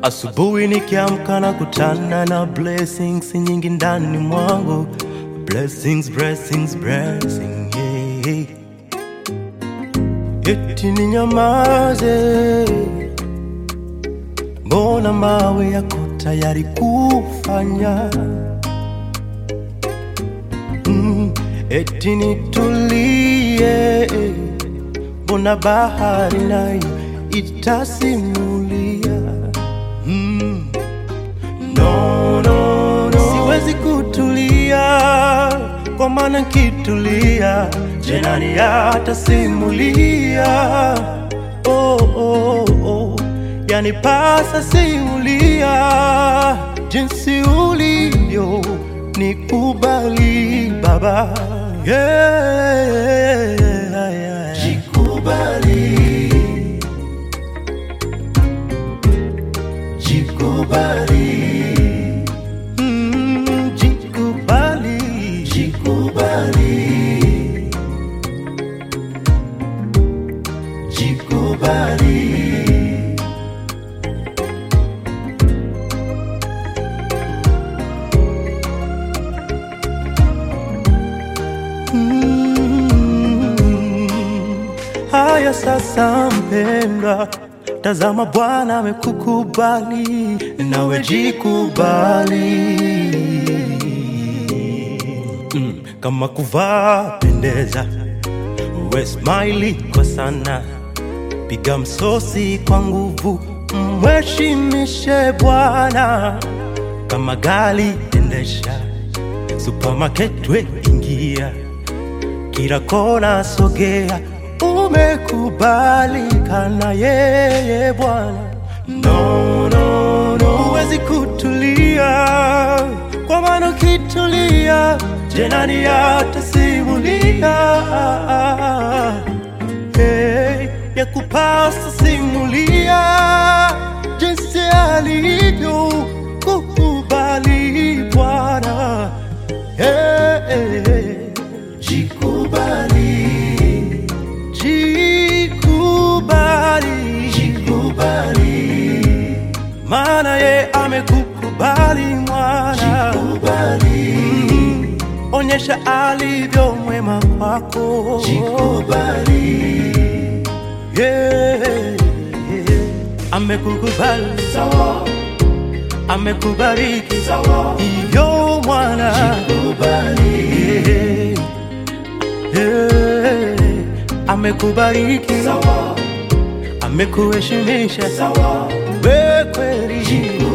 Asubuhi nikiamka na kutana na blessings nyingi ndani mwangu, blessings, blessings, blessings, yeah. Eti ninyamaze, mbona mawe yako tayari kufanya mm, eti nitulie, mbona bahari nayo itasimulia mm. no, no, no. Siwezi kutulia kwa maana nkitulia jenani atasimulia oh, oh, oh. Yani pasa simulia jinsi ulivyo nikubali baba yeah, yeah. Jikubali, jikubali, mm, jikubali, jikubali, jikubali. Mm. Haya sasa, mpendwa, tazama Bwana amekukubali, nawe jikubali. Mm. Kama kuvaa pendeza, uwe smile kwa sana, piga msosi kwa nguvu, mheshimishe Bwana. Kama gari endesha, supermarket we ingia kila kona sogea, umekubalika na yeye Bwana. No, no, no, huwezi kutulia, kwa maana ukitulia, jenani atasimulia hey, ya kupasa simulia jinsi alivyo kukubali Bwana hey, hey, hey. Jikubali, jikubali, jikubali, maana ye amekukubali mwana. Jikubali, mm, onyesha alivyo mwema kwako. Jikubali, yeah, yeah. amekukubali sawa, amekubariki sawa, iyo mwana. Jikubali, yeah. Yeah, amekubariki sawa, amekuheshimisha sawa, we kweli